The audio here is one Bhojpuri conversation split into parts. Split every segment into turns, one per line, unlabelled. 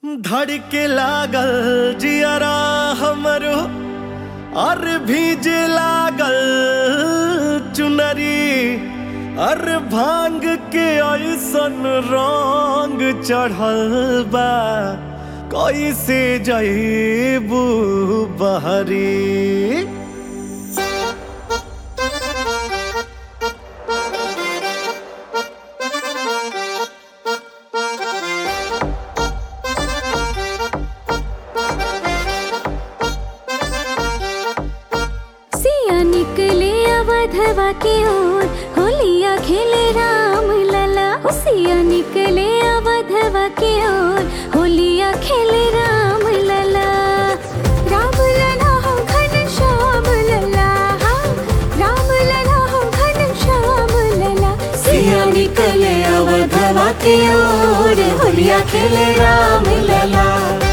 धड़के लागल जियरा हमरो और भीजे लागल चुनरी और भांग के ऐसन रंग चढ़ल बा कैसे जईबू बहरी
सिया निकले अवधवा की ओर होलिया खेले राम लला ओ सिया निकले अवधवा की ओर होलिया खेले राम लला राम लला हो घन श्याम लला हाँ, राम लला हो घन श्याम लला सिया निकले अवधवा की ओर होलिया खेले राम लला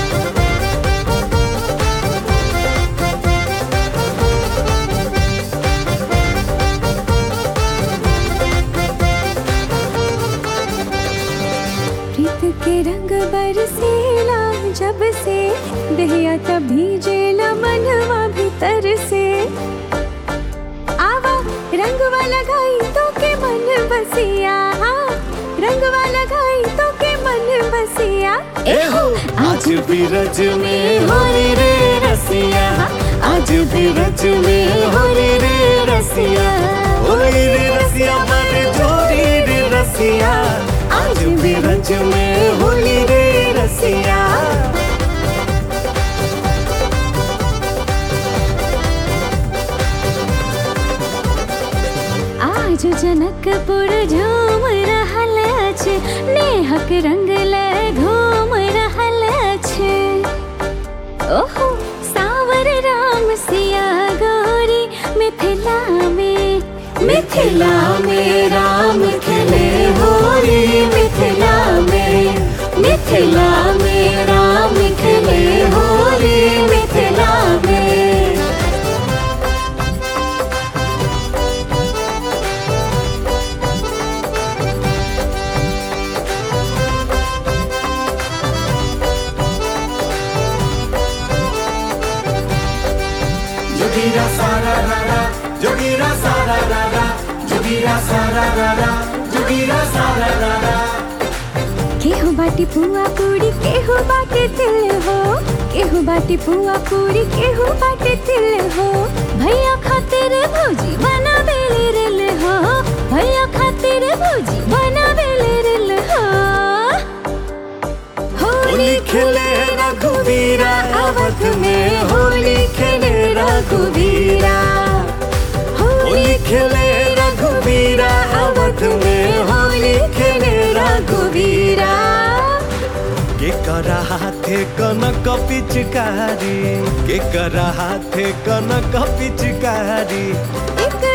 प्रीत के रंग बरसेला जब से दहिया तब भीजेला मनवा भीतर से आवा रंगवा लगाई तो के मन बसिया हाँ, रंगवा लगाई तो के मन बसिया
एहो आज भी रज में होली रे रसिया आज भी रज में होली रे रसिया होली रे रसिया बड़ जोड़ी रे रसिया आज भी रज में होली रे रसिया
आज जनकपुर झूम रहल अछि नेहक रंग ले घूम रहल अछि ओहो सावर राम सिया गौरी मिथिला में मिथिला में राम खेले होली मिथिला में मिथिला में राम खेले होली मिथिला में
जोगीरा सारा रारा जोगीरा सारा रारा जोगीरा सारा रारा जोगीरा सारा रारा
केहू बाटी पुआ पूरी केहू बाटे तिल हो केहू बाटी पुआ पूरी केहू बाटे तिल हो भैया खातिर भौजी बना बेले रिल हो भैया खातिर भौजी बना बेले रिल हो
होली खेले रघुवीरा अवध में होली खेले रघुवीरा होली खेले रघुवीरा अवध में होली खेले रघुवीरा के करा हाथे कनक पिचकारी के करा हाथे कनक पिचकारी
एक